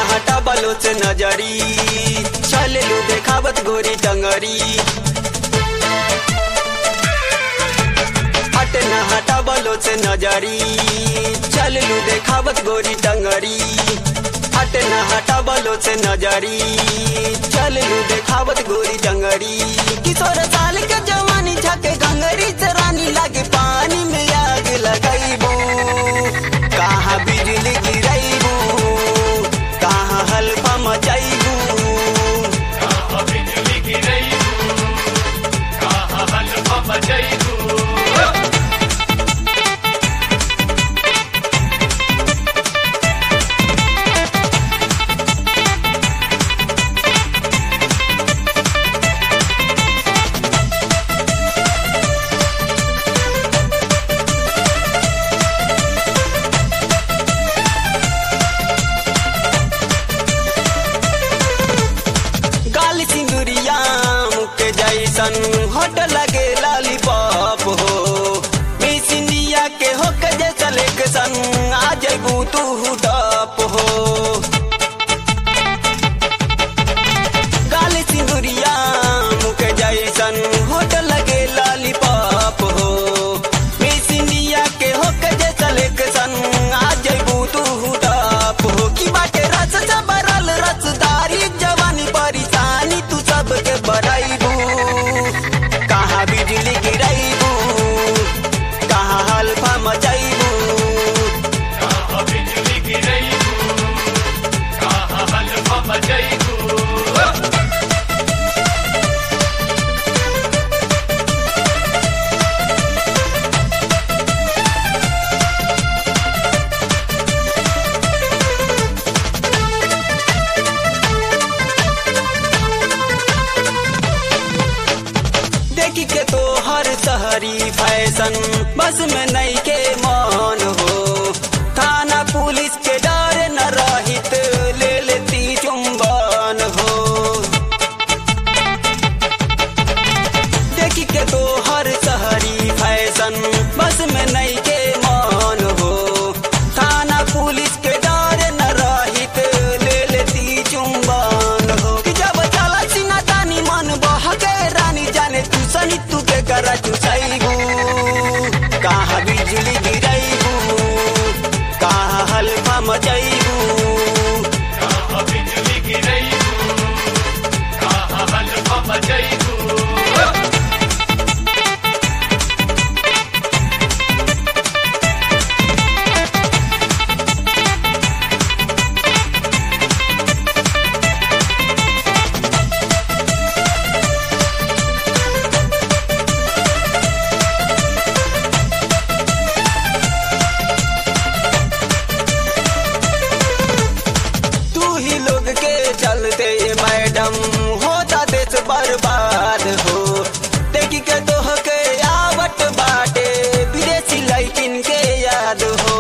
हटा बलो से नजरी चल लू देखावत गोरी टंगरी हट न हटा बलो से नजरी चल लू देखावत गोरी टंगरी हट न हटा बलो से नजरी चल लू देखावत गोरी टंगरी किशोर साल के जवानी झके गंगरी से रानी लागे पानी में आग लगैबू कहाँ बिजली गिरैबू कहाँ हल्फा मचैबू बिजली गिरैबू कहाँ हल्फा मचैबू गाल सिंदूरिया मुके जैसन होट लगे लॉलीपॉप हो मिस इंडिया के हो के जैसा लेक्सन आ जैबू तू टॉप हो गाल सिंदूरिया मुके जैसन होट लगे लॉलीपॉप हो मिस इंडिया के हो के जैसा लेक्सन आ जैबू तू टॉप हो की बाटे रस से भरल रसदारी जवानी परेशानी तू सबके बरैबू कहाँ बिजली गिरैबू कहाँ हल्फा मचैबू कहाँ बिजली गिरैबू कहाँ हल्फा मचैबू देखी के तो हर शहरी फैशन बस में नहीं के मान हो थाना पुलिस के डर न रहित ले लेती चुंबन हो देखी के तो हर शहरी फैशन बस में नहीं के मान हो थाना पुलिस के डर न रहित ले लेती चुंबन हो कि जब चला सीना तानी मन बहके रानी जाने तू सनी तू के करा तू सैबू कहाँ बिजली गिरैबू कहाँ हल्फा मचैबू कहाँ बिजली गिरैबू कहाँ हल्फा मचैबू तू ही लोग के चलते मैडम होता देश बर्बाद हो देखी के तोह के आवट बाटे विदेशी लैकिन के याद हो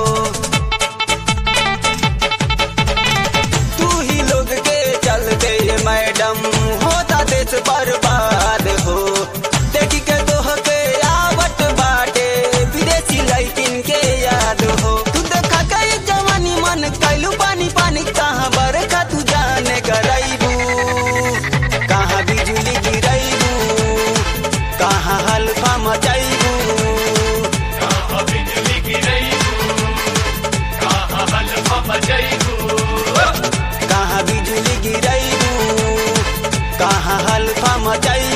तू ही लोग के चलते मैडम होता देश बर्बाद हो देखी के तोह के आवट बाटे विदेशी लैकिन के याद हो तू देखा के जवानी मन कैलू पानी पानी कहाँ बरखा तू जाने करैबू कहाँ बिजली गिरैबू कहाँ हल्फा मचैबू कहाँ बिजली गिरैबू कहाँ हल्फा मचैबू कहाँ बिजली गिरैबू कहाँ हल्फा मचैबू